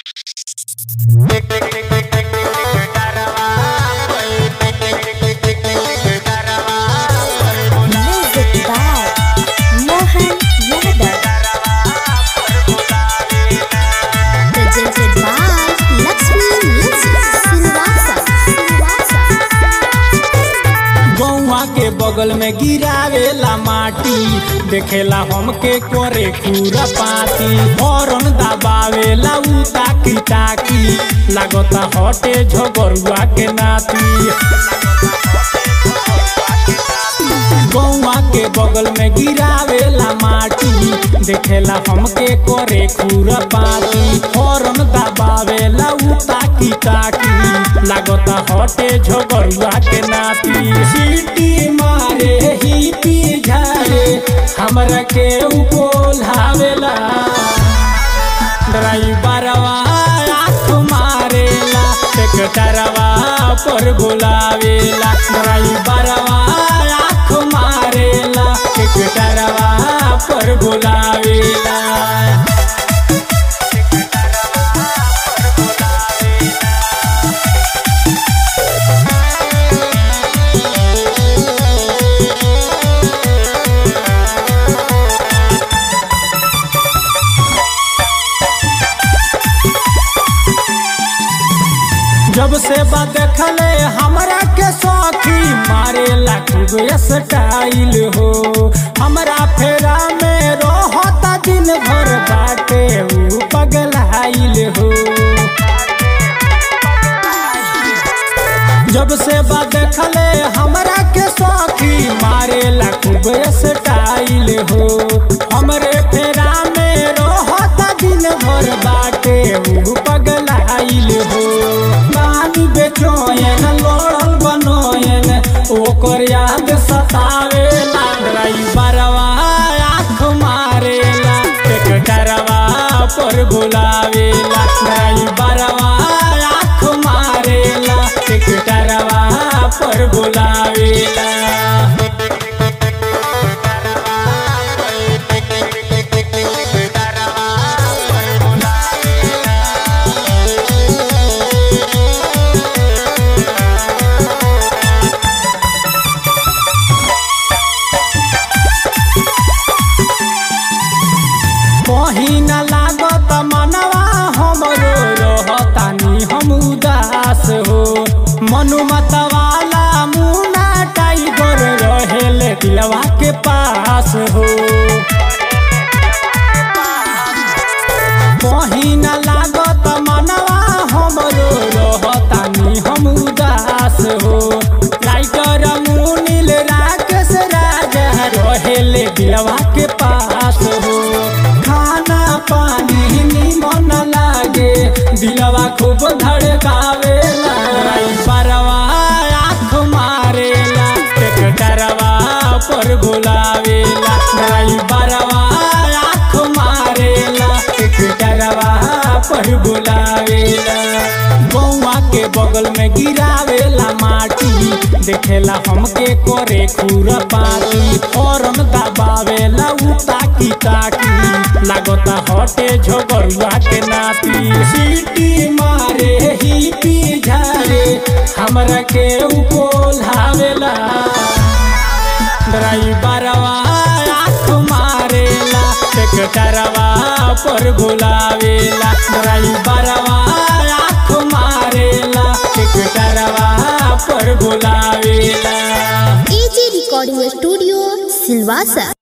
Music by Mohan Yadav. Presented by Lakshmi Music Silvassa. गौवा के बगल में गिरावेला माटी देखेला हमके करे पूरा पाती हॉर्न दबावेला उ ताकी ताकी लागता हटे झगरुआ के नाती गौवा के बगल में गिरावेला माटी देखेला हमके करे खूरा पाती हॉर्न दबावेला उ ताकी ताकी लागता हटे झगरुआ के नाती सीटी मारे ही पी झारे हमरा के उपोलावेला ड्राइवरवा आँख मारेला ट्रैक्टरवा पर बुलावेला ड्राइवरवा आँख मारेला ट्रैक्टरवा पर बुलावेला जब से बा देखले हमरा के सौखी मारे खूब स्टाइल हो हमरा फेरा में रहता दिन भर बाटे उ पगलाइल हो जब से बा देखले हमरा के सौखी मारे खूब स्टाइल हो हमरे फेरा में रहता दिन भर बाटे उ पगलाइल हो नानी बेचोयन लोड़ल बनोयन ओकर याद सतावेला ड्राइवरवा आँख मारेला ट्रैक्टरवा पर बुलावेला ड्राइवरवा आँख मारेला ट्रैक्टरवा पर बुलावेला कहीं न लागत मनवा हमरो रहतानी हम उदास हो मनु मतवाला मुना टाइगर रहेले दिलवा के पास हो कहीं न लागत मनवा हमरो रहतानी हम उदास हो टाइगर मुनील राकेश राजा रहेले दिलवा के पास हो खाना पानी निमन लागे दिलवा खूब धड़कावेला परवा आँख मारेला ट्रैक्टरवा पर बुलावेला ड्राइवरवा आँख मारेला ट्रैक्टरवा पर बुलावेला गौवा के बगल में गिरावेला माटी देखेला हमके करे खूरा पाती हॉर्न दबावेला उ ताकी ताकी लागता हटे झगरुआ के नाती सीटी मारे ही पी झारे हमरा के उपोलावेला ड्राइवरवा आँख मारेला ट्रैक्टरवा पर बुलावेला ड्राइवरवा आँख मारेला ट्रैक्टरवा पर बुलावेला AG Recording Studio Silvassa.